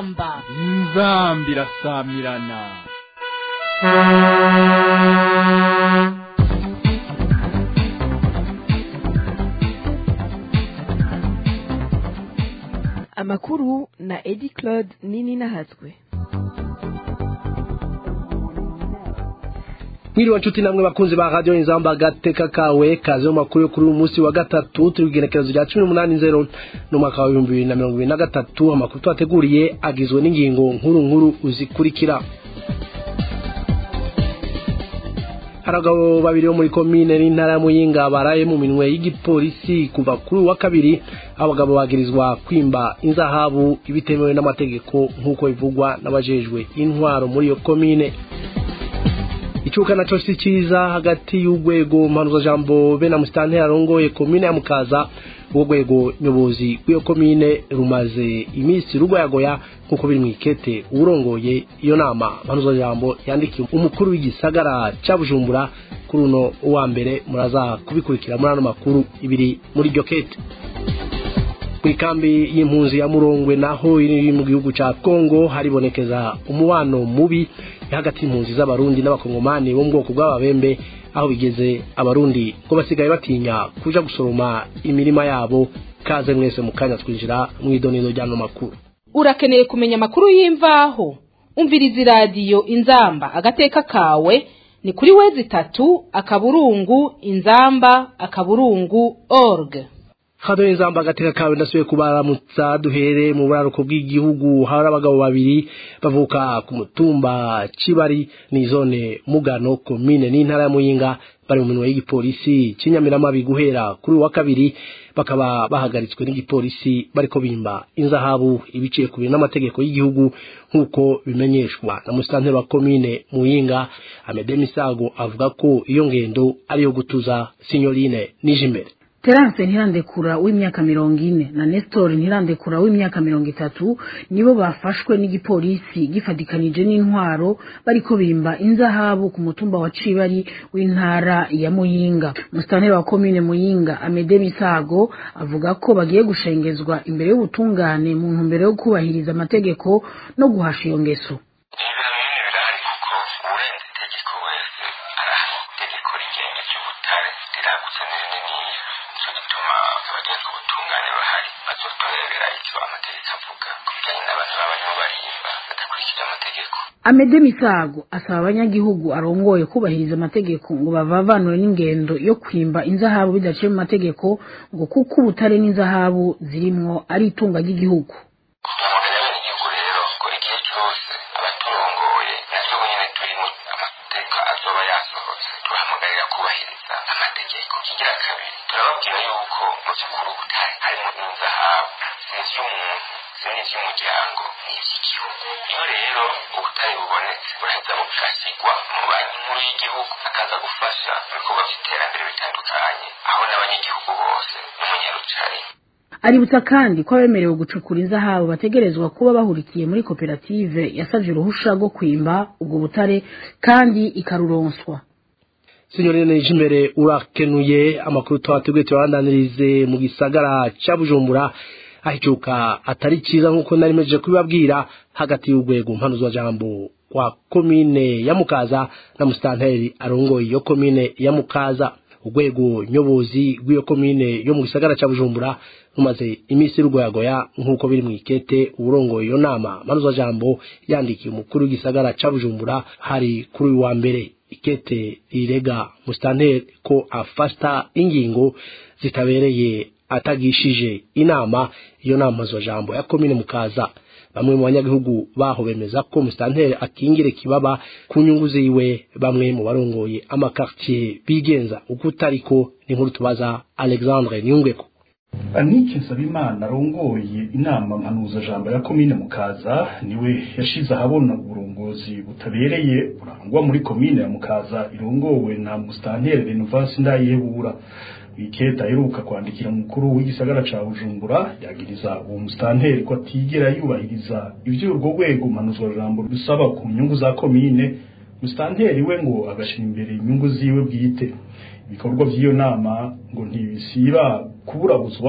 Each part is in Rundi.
inzamba inzamba irasamirana amakuru na edi claude nini nahatswe mwiriwe nshuti namwe bakunzi ba radiyo inzamba agateka kawe kaze mu makuru yo kuri uyu munsi wa gatatu turi kugenekerezo rya cumi n'umunani nzero n'umwaka wa ibihumbi bibiri na mirongo ibiri na gatatu amakuru twateguriye agizwe n'ingingo nkuru nkuru zikurikira abagabo babiri bo muri komine n'intara ya muyinga baraye mu minwe y'igipolisi kuva kuri uwa kabiri abagabo bagirizwa kwimba inzahabu ibitemewe n'amategeko nk'uko bivugwa n'abajejwe intwaro muri iyo komine icuka naco si ciza hagati y'urwego mpanuzajambo be na musitanteri arongoye komine ya mukaza urwo rwego nyobozi rw'iyo komine rumaze iminsi rugoyagoya nk'uko biri mu ikete uwurongoye iyo nama mpanuzajambo yandikiye umukuru w'igisagara ca bujumbura kuri uno wa mbere muraza kubikurikira muri ano makuru ibiri muri iryo kete mw'ikambi y'impunzi ya murongwe naho iri mu gihugu ca kongo haribonekeza umubano mubi hagati y'impunzi z'abarundi n'abakongomani bo mu bwoko bw'ababembe aho bigeze abarundi ngo basigaye batinya kuja gusoroma imirima yabo kaze mwese mu kanya twinjira mu idonido ry'ano makuru urakeneye kumenya amakuru y'imvaho umviriza iradiyo inzamba agateka kawe ni kuri wezi itatu akaburungu inzamba akaburungu org hano inzamba agateka kawe ndasubiye kubaramutsa duhere mu buraruko bw'igihugu hari abagabo babiri bavuka ku mutumba kibari ni zone mugano komine n'intara ya muyinga bari mu minwe y'igipolisi cy'inyamiramabi guhera kuri uwa kabiri bakaba bahagaritswe n'igipolisi bariko bimba inzahabu ibiciye ku bintu n'amategeko y'igihugu nk'uko bimenyeshwa na musitanteri wa komine muyinga amede misago avuga ko iyo ngendo ariyo gutuza sinyorine nije imbere terance ntirandekura w'imyaka mirongo ine na nestor ntirandekura w'imyaka mirongo itatu nibo bafashwe n'igipolisi gifatikanije n'intwaro bariko bimba inzahabu ku mutumba wa cibari w'intara ya muyinga musitanteri wa komine muyinga amede misago avuga ko bagiye gushengezwa imbere y'ubutungane mu ntumbero yo kubahiriza amategeko no guhasha iyo ngeso amede misago asaba abanyagihugu arongoye kubahiriza amategeko ngo bavavanure n'ingendo yo kwimba inzahabu bidaciye mu mategeko ngo kuko ubutare n'inzahabu zirimwo ari itunga ry'igihugu iby'umuryango n'iby'igihugu iyo rero ubutare bubonetse buraheza bugasigwa mu banki nkuru y'igihugu akaza gufasha ibikorwa by'iterambere bitandukanye aho n'abanyagihugu bose n'umunyarucari aributsa kandi ko abemerewe gucukura inzahabu bategerezwa kuba bahurikiye muri koperative yasabye uruhusha rwo kwimba ubwo butare kandi ikaruronswa sinyorine imbere urakenuye amakuru twateguye tuyabandanirize mu gisagara ca bujumbura ahicuka atari cyiza nk'uko nari mejeje kubibabwira hagati y'urwego mpanuzwajambo wa komine ya mukaza na musitanteri arongoye iyo komine ya mukaza urwego nyobozi rw'iyo komine yo mu gisagara cya bujumbura rumaze iminsi rugoyagoya nk'uko biri mu ikete uburongoye iyo nama mpanuzwajambo yandikiye umukuru w'igisagara cya bujumbura hari kuri uyu wa mbere ikete rirega musitanteri ko afata ingingo zitabereye atagishije inama iyo nama zo jambo ya komine mukaza bamwe mu banyagihugu baho bemeza ko musitanteri akingire kibaba ku nyungu ziwe bamwe mu barongoye amakartier bigenza uko utariko ni nkuru tubaza alexandre niyungweko anike nsabimana arongoye inama mpanuzajambo ya komine mukaza niwe yashize ahabona uburongozi butabereye burangwa muri komine ya mukaza irongowe na musitanteri renovasi ndayihebura wiketa aheruka kwandikira umukuru w'igisagara ca bujumbura yagiriza uwo musitanteri ko atigera yubahiriza ivyo urwo rwego mpanuzwajambo rusaba ku nyungu za komine musitanteri we ngo agashira imbere inyungu ziwe bwite ibikorwa by'iyo nama ngo ntibisiba kuburabuzwa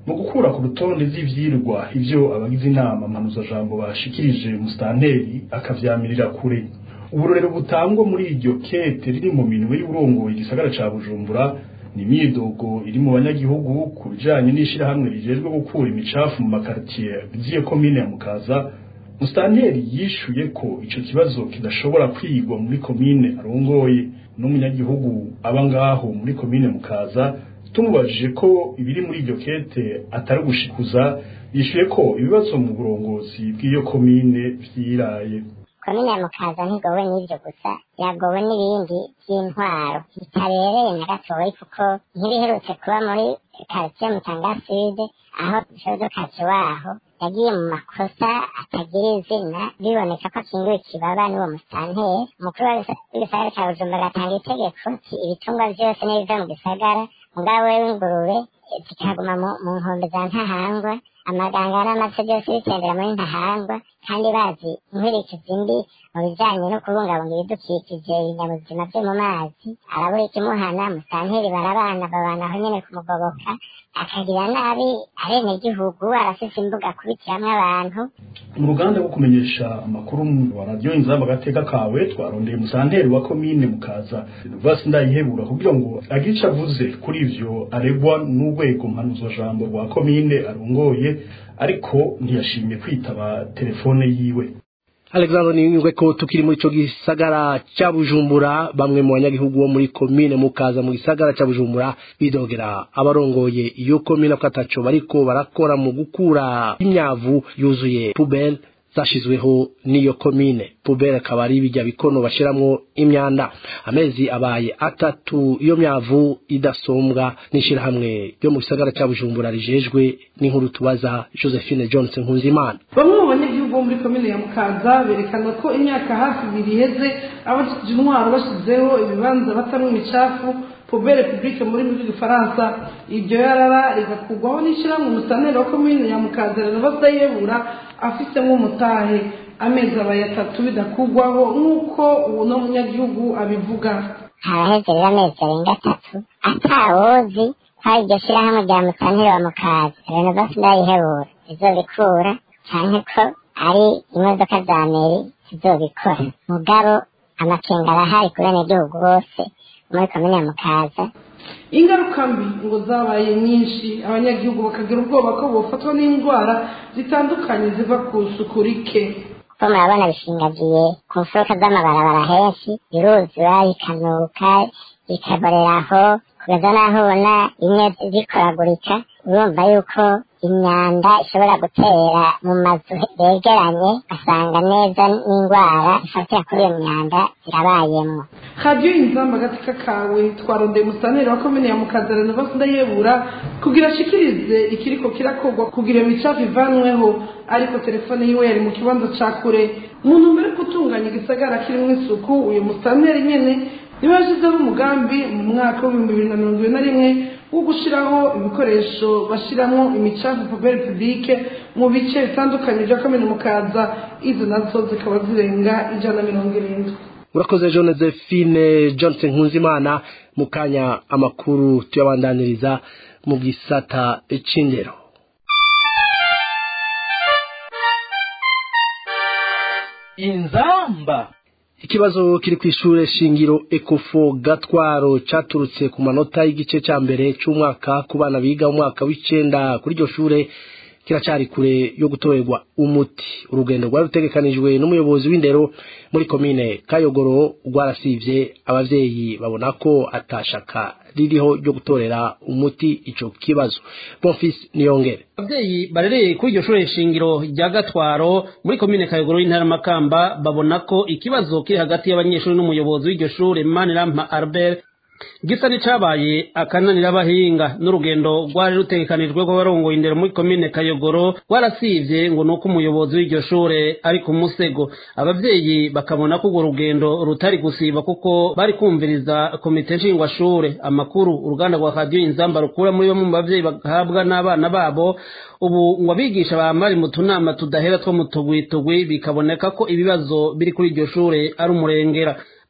mu gukura ku rutonde z'ivyirwa ivyo abagize inama mpanuzajambo bashikirije musitanteri akavyamirira kure uburorero butangwa muri iryo kete riri mu minwe y'uburongoye igisagara ca bujumbura ni imyidogo iri mu banyagihugu ku bijanye n'ishirahamwe rijejwe gukura imicafu mu makaritiye biziye komine ya mukaza musitanteri yishuye ko ico kibazo kidashobora kwigwa muri komine arongoye n'umunyagihugu aba ngaho muri komine mukaza tumubajije ko ibiri muri iryo kete atari ugushikuza yishuye ko ibibazo mu burongozi bw'iyo komine vyiraye komine ya mukaza ntigowe n'ivyo gusa yagowe n'ibindi vy'intwaro bitabereye na gatoyi kuko nk'ibiherutse kuba muri karitiye mutanga sud aho shodokazi waho yagiye mu makosa atagira izina biboneka ko akingiwe ikibaba n'uwo musitanteri umukuru w'igisagara ca bujumbura agatanga itegeko ti ibitungwa vyose n'ibiva mu gisagara mugabo w'ingurube zikaguma mu nkombe za ntahangwa amaganga n'amace byose bitembera muri ntahangwa kandi bazi inkurikizi mbi mu bijanye no kubungabunga ibidukikije ibinyabuzima vyo mu mazi arabura ikimuhana musanteri barabana babana aho nyene kumugoboka akagira nabi abenegihugu arafise imbuga akubitiramwo abantu mu ruganda rwo kumenyesha amakuru wa radiyo inzamba agateka kawe twarondeye musanteri wa komine mukaza vasi ndayihebura kugira ngo agire ico avuze kuri ivyo aregwa n'urwego mpanuzajambo rwa komine arongoye ariko ntiyashimye kwitaba telefone yiwe Alexander Niyungwe ko tukiri muri ico gisagara ca Bujumbura bamwe mu banyagihugu bo muri komine mukaza mu gisagara ca Bujumbura bidogera abarongoye iyo komine ko ataco bariko barakora mu gukura imyavu yuzuye poubelle zashizweho n'iyo komine pubere akaba ari bijya bikono bashiramwo imyanda amezi abaye atatu iyo myavu idasombwa n'ishirahamwe ryo mu gisagara cya bujumbura rijejwe n'inkuru tubaza josephine johnson nkunzimana bamwe mu banyagihugu bo muri komine ya mukaza berekana ko imyaka hafi ibiri iheze abafite intwaro bashyizeho ibibanza batamwo imicafu pubere publique muri muri gifaransa iryo yarara rigakugwaho n'ishyirahamwe umusaneri wa komine ya mukaza renovasi yebura afitemo umutahe amezi abaye atatu bidakugwaho nk'uko uwo no munyagihugu abivuga haraheze rero amezi arenga atatu atawozi ko ari iryo shyirahamwe rya musaneri wa mukaza renovasi ndayihebura izobikura canke ko ari imodoka za meri zizobikora mugabo amakenga arahari ku benegihugu bose muri komine ya mukaza ingaruka mbi ngo zabaye nyinshi abanyagihugu bakagira ubwoba ko bofatwa n'indwara zitandukanye ziva ku isuku rike ko murabona bishingagiye ku mfuruka z'amabarabara henshi biruzura bikanuka bikaboreraho kugeza n'aho ubona bimwe bikoragurika urumva yuko imyanda ishobora gutera mu mazu begeranye ugasanga neza n'indwara zifatira kuri iyo myanda zirabayemo radiyo inzamba agatika kawe twarondeye umusaneri wa komine ya mukaza renovasi ndayebura kugira ashikirize ikiriko kirakorwa kugira iyo micafu ivanweho ariko telefone yiwe yari mu kibanza ca kure mu ntumbero yo gutunganya igisagara kirimo isuku uyu musaneri nyene niwe yashyizeho umugambi mu mwaka w'ibihumbi bibiri na mirongo ibiri na rimwe wo gushyiraho ibikoresho bashyiramo imicafu puberi publike mu bice bitandukanye bya komine mukaza izo nazo zikaba zirenga ijana na mirongo irindwi urakoze josephine johnson nkunzimana mu kanya amakuru tuyabandaniriza mu gisata c'indero inzamba ikibazo kiri ku ishure shingiro ekofo gatwaro caturutse ku manota y'igice ca mbere c'umwaka ku bana biga umwaka w'icenda kuri iryo shure kiracari kure yo gutorerwa umuti urugendo rwari rutegekanijwe n'umuyobozi w'indero muri komine kayogoro rwarasivye abavyeyi babona ko atashaka ririho ryo gutorera umuti ico kibazo bonfis niyongere abavyeyi barereye kuri iryo shure shingiro rya gatwaro muri komine kayogoro y'intara makamba babona ko ikibazo kiri hagati y'abanyeshuri n'umuyobozi w'iryo shure manirampa albert gisa n'icabaye akananira abahinga n'urugendo rwari rutegekanijwe rw'abarongoye indero muri komine kayogoro rwarasivye ngo nuko umuyobozi w'iryo shure ari ku musego abavyeyi bakabona ko urwo rugendo rutari gusiba kuko bari kumviriza komite nshingwashure amakuru uruganda rwa radiyo inzamba rukura muri bamwe mu bavyeyi bahabwa n'abana babo ubu ngo abigisha bamari mu tunama tudahera two mu tugwitugwi bikaboneka ko ibibazo biri kuri iryo shure ari umurengera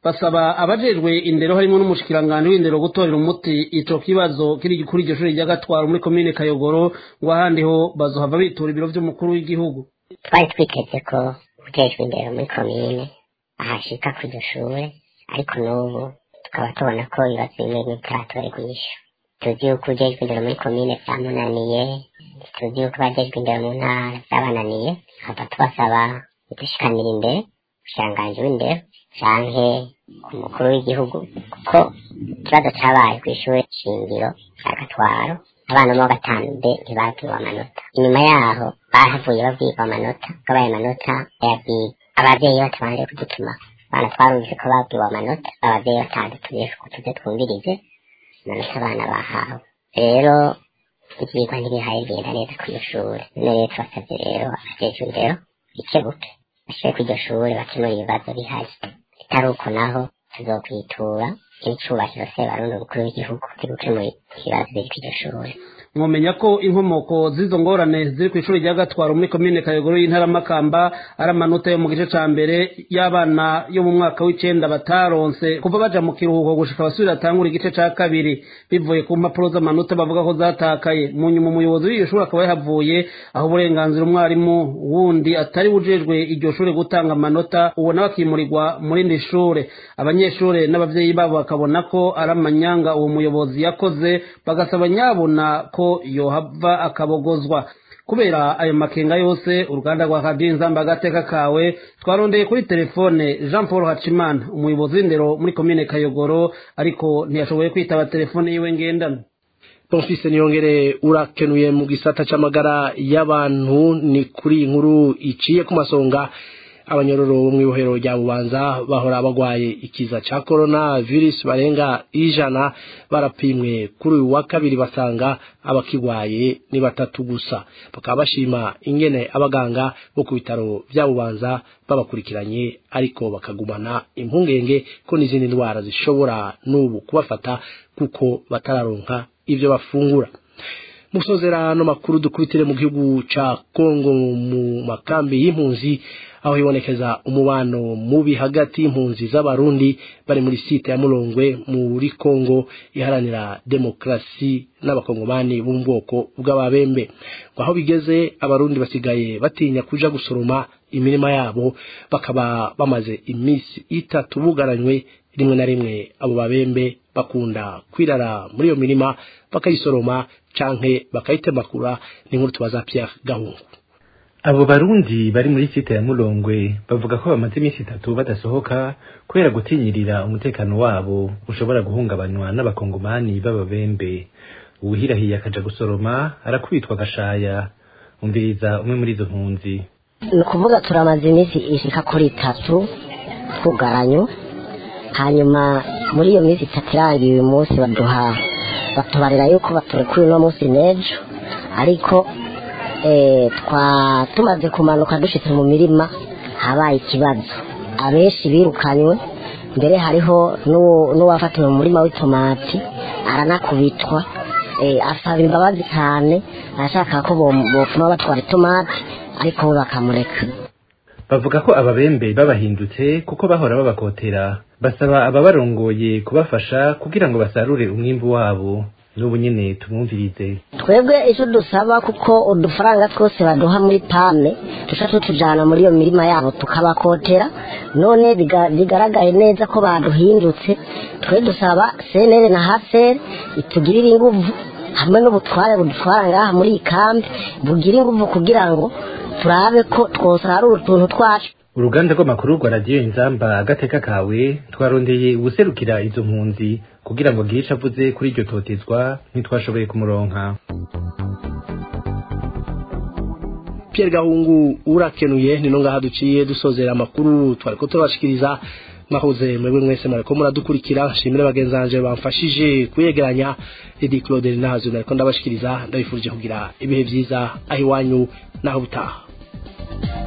basaba abajejwe indero harimo n'umushikiranganji w'indero gutorera umuti ico kibazo kiri kuri iryo shuri rya gatwaro muri komine kayogoro ngo ahandi ho bazohava bitura ibiro vy'umukuru w'igihugu twari twiteze ko ujejwe indero muri komine ahashika ku iryo shure ariko n'ubu tukaba tubona ko ibibazo bimwe bitaratora kunyisha tuzi yuko ujejwe indero muri komine vyamunaniye tuzi yuko abajejwe indero mu ntara vyabananiye tukaba tubasaba gudushikanira imbere umushikiranganji w'indero canke umukuru w'igihugu kuko ikibazo cabaye kw'ishure shingiro rya gatwaro abana bo gatanu de ntibabwiwe amanota inyuma yaho bahavuye babwirwa amanota bwabaye amanota bayabwiye abavyeyi batabanje kudutuma abana twarumvise ko babwiwe amanota abavyeyi batadutumye ko tuze twumvirize amanota abana bahawe rero ivyigwa ntibihaye bigenda neza kw'iyo shure none rero tubasavye rero abajejwe indero bikebuke bashire kw'iryo shure bakemura ibibazo bihari bitari uko naho tuzokwitura ibicubahiro se barundi umukuru w'igihugu kiri gukemura ibibazo biri kw'iryo shure mwomenya ko inkomoko z'izo ngorane ziri ku ishuri rya gatwaro muri komine kayogoro y'intara makamba ari amanota yo mu gice ca mbere y'abana yo mu mwaka w'icenda bataronse kuva baja mu kiruhuko gushika basubira atangura igice ca kabiri bivuye ku mpapuro z'amanota bavuga ko zatakaye mu nyuma umuyobozi w'iryo shuri akaba yahavuye aho uburenganzira umwarimu wundi atari bujejwe iryo shure gutanga amanota uwo nawe akimurirwa mu rindi shure abanyeshure n'abavyeyi babo bakabona ko ari amanyanga uwo muyobozi yakoze bagasaba nyabona ko yohava akabogozwa kubera ayo makenga yose uruganda rwa radiyo inzamba agateka kawe twarondeye kuri telefone jean paul hacimana umuyobozi w'indero muri komine kayogoro ariko ntiyashoboye kwitaba telefone yiwe ngendanwa bonfise niyongere urakenuye mu gisata c'amagara y'abantu ni kuri iyi nkuru iciye ku masonga abanyororo bo mw'ibohero rya bubanza bahora bagwaye ikiza ca corona virus barenga ijana barapimwe kuri uyu wa kabiri basanga abakigwaye ni batatu gusa bakaba bashima ingene abaganga bo ku bitaro vya bubanza babakurikiranye ariko bakagumana impungenge ko n'izindi ndwara zishobora n'ubu kubafata kuko batararonka ivyo bafungura musozera no makuru dukubitire mu gihugu ca Kongo mu makambi y'impunzi aho hibonekeza umubano mubi hagati y'impunzi z'abarundi bari muri site ya Mulongwe muri Kongo iharanira demokrasi n'abakongomani bo mu bwoko bw'ababembe aho bigeze abarundi basigaye batinya kuja gusoroma imirima yabo bakaba bamaze iminsi itatu bugaranywe rimwe na rimwe abo babembe bakunda kwirara muri iyo mirima bakayisoroma canke bakayitemakura ni nkuru tubaza Pierre Gahungu abo barundi bari muri site ya Mulongwe bavuga ko bamaze iminsi itatu badasohoka kubera gutinyirira umutekano wabo ushobora guhungabanywa n'abakongomani b'ababembe uwuhirahiye akaja gusoroma arakubitwa agashaya umviriza umwe muri izo mpunzi ni ukuvuga turamaze iminsi ishika kuri itatu twugaranywe hanyuma muri iyo minsi itatu irangiye uyu munsi baduha batubarira yuko baturekuye uno munsi n'ejo ariko twa tumaze kumanuka dushitse mu mirima habaye ikibazo abenshi birukanywe mbere hariho n'uwafatiwe mu murima w'itomati aranakubitwa asaba imbabazi cyane arashaka ko bopfuma batwara itomati ariko we bakamureka bavuga ko ababembe babahindutse kuko bahora babakotera basaba ababarongoye kubafasha kugira ngo basarure umwimbu wabo n'ubu nyene tumwumvirize twebwe icyo dusaba kuko udufaranga twose baduha muri pame tuca tutujana muri iyo mirima yabo tukabakotera none bigaragaye neza ko baduhindutse twe dusaba senere na hasere itugirire inguvu hamwe n'ubutware budutwara ngaha muri iyi kambi bugira inguvu kugira ngo turabe ko twosarura utuntu twacu uruganda rw'amakuru rwa radiyo inzamba agateka kawe twarondeye ubuserukira izo mpunzi kugira ngo agire ico avuze kuri iryo totezwa ntitwashoboye kumuronka Pierre Gahungu urakenuye nino ngaha duciye dusozera amakuru twariko turabashikiriza mwahoze mwebwe mwese mwariko muradukurikira nshimire bagenzanje bamfashije kuyegeranya Edi Claude Nazo nariko ndabashikiriza ndabifurije kugira ibihe vyiza aho iwanyu naho butaha